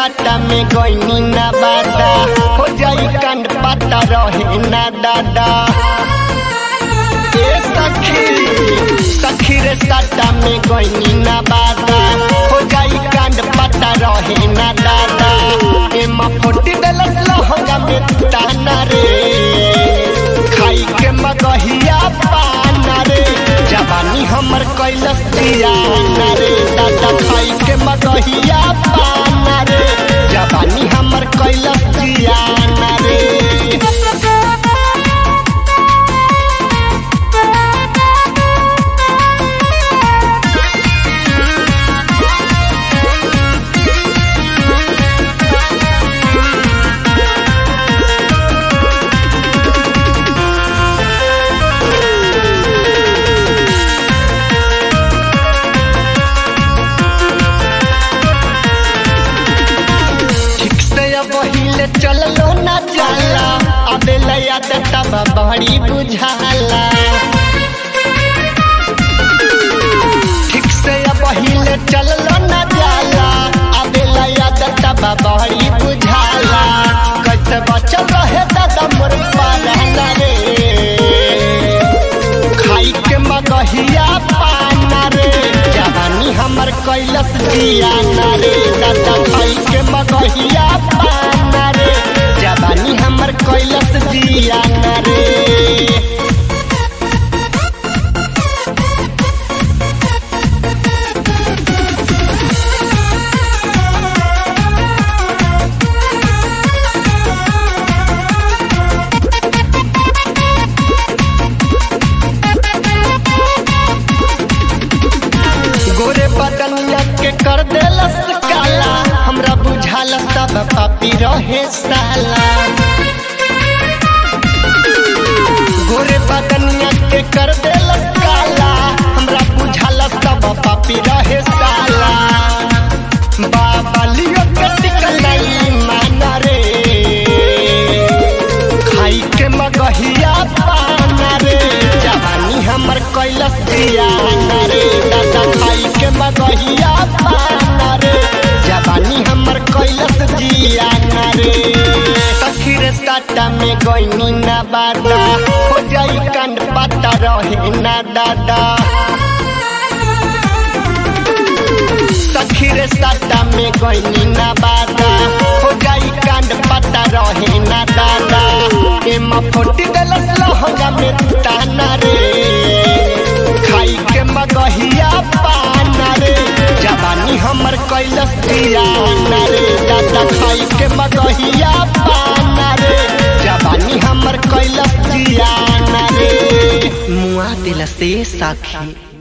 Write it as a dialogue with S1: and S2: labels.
S1: साटा में गईनी ना बादा हो जाई कांड पता रहे ना दादा ए सखी सखी रे साटा में गईनी ना बादा हो जाई कांड पता रहे ना दादा ए मा फोटी दलस लहंगा में ताना रे खाई के मगहिया पाना रे जवानी हमर कैलस जियाना रे दादा खाई के मगहिया पाना रे जवानी हमर कैलस जियाना रे ठीक से अब हिले चललो ना जाला अबे लया तब बड़ी बुझाला ठीक से अब हिले चललो ना जाला अबे लया तब बड़ी बुझाला कैसे बचल रहे दादा मोर पाला रे खाई के मगहिया पाना रे जवानी हमर कैलस जियाना रे दादा खाई के मगहिया पाना रे जवानी हमर कैलस जियाना रे गोरे बदनिया के कर देलस काला हमरा बुझाला सब पापी रहे साला गोरे बदनिया के कर देलस काला हमरा बुझाला सब पापी रहे साला बाबा लियो के टिकलाई माना रे खाई के मगहिया पाना रे जवानी हमर कैलस जियाना रे दादा खाई के मगहिया पाना रे जवानी हमर कैलस जियाना रे सखी रे साटा में गईनी ना बादा हो जाई कांड पता रहे ना दादा सखी रे साटा में गईनी ना बादा हो जाई कांड पता रहे ना दादा एमा फोटी दलस लहंगा में ताना रे खाई के मगहिया पाना रे जवानी हमर कैलस जियाना रे दादा खाई के मगहिया पाना रे जवानी हमर कैलस जियाना रे मुआ दिलस ए साखी